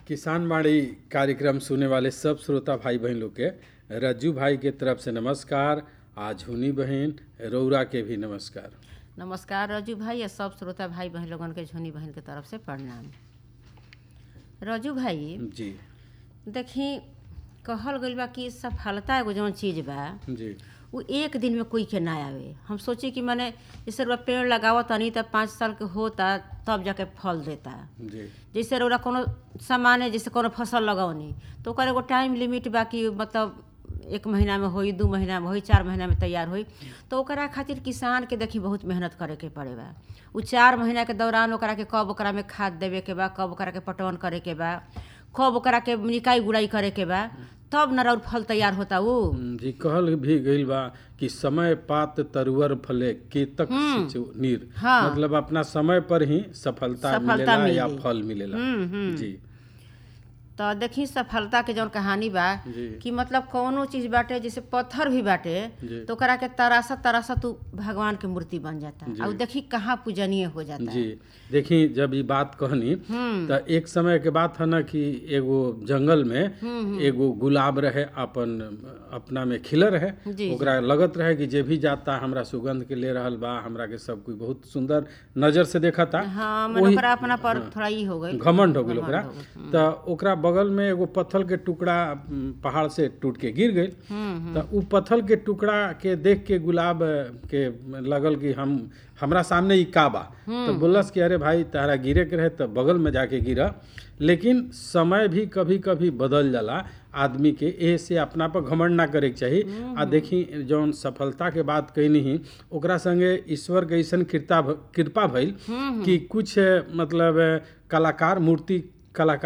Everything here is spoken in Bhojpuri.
किसान बाड़ी कार्यक्रम सुने वाले सब श्रोता भाई बहन लोग के रज्जू भाई के तरफ से नमस्कार आज हुनी बहन रौरा के भी नमस्कार नमस्कार रजू भाई या सब श्रोता भाई बहन लोगन के झुनी बहन के तरफ से प्रणाम रजू भाई जी देखी कहल गइल बा कि सफलता एगो जौन चीज बा जी वो एक दिन में कोई के ना आवे हम सोची कि मैंने जैसे रउआ पेड़ लगावत तनी तब पाँच साल के होता तब जाके फल देता जी जैसे रउरा कोनो सामान है जैसे कोनो फसल लगौनी तो ओकर एगो टाइम लिमिट बा कि मतलब एक महीना में होई दू महीना में होई चार महीना में तैयार होई तो ओकरा खातिर किसान के देखी बहुत मेहनत करे के पड़े बा उ चार महीना के दौरान ओकरा के कब ओकरा में खाद देवे के बा कब ओकरा के पटवन करे के बा कब ओकरा के निकाई गुड़ाई करे के बा तब न और फल तैयार होता वो जी कहल भी गइल बा कि समय पात तरुवर फले केतक सिंचु नीर हाँ। मतलब अपना समय पर ही सफलता, सफलता मिलेला या मिली। फल मिलेला हम्म, हम्म। जी तो देखी सफलता के जौन कहानी बा जी कि मतलब कौनो चीज बाटे जैसे पत्थर भी बाटे जी। तो ओकरा के तरासा तरासा तू भगवान के मूर्ति बन जाता जी। और देखी कहाँ पूजनीय हो जाता जी देखी जब ये बात कहनी हम्म त एक समय के बात है ना कि एगो जंगल में एगो गुलाब रहे अपन अपना में खिलर रहे जी, ओकरा लगत रहे कि जे भी जाता हमरा सुगंध के ले रहल बा हमरा के सब कोई बहुत सुंदर नजर से देखता हाँ मन ओकरा अपना पर थोड़ा ई हो गई घमंड हो गेल ओकरा हो गइल। त ओकरा बगल में एगो पत्थर के टुकड़ा उम, पहाड़ से टूट के गिर गई हम्म त उ पत्थर के टुकड़ा के देख के गुलाब के लगल कि हम हमरा सामने ई का बा तो बोलस कि अरे भाई तारा गिरे के रहे तो बगल में जाके गिरा लेकिन समय भी कभी कभी बदल जाला आदमी के एह से अपना पर घमंड ना करे के चाही आ देखी जौन सफलता के बात कैनी ही ओकरा संगे ईश्वर के ऐसन कृपा कृपा भइल कि कुछ मतलब कलाकार मूर्ति कलाकार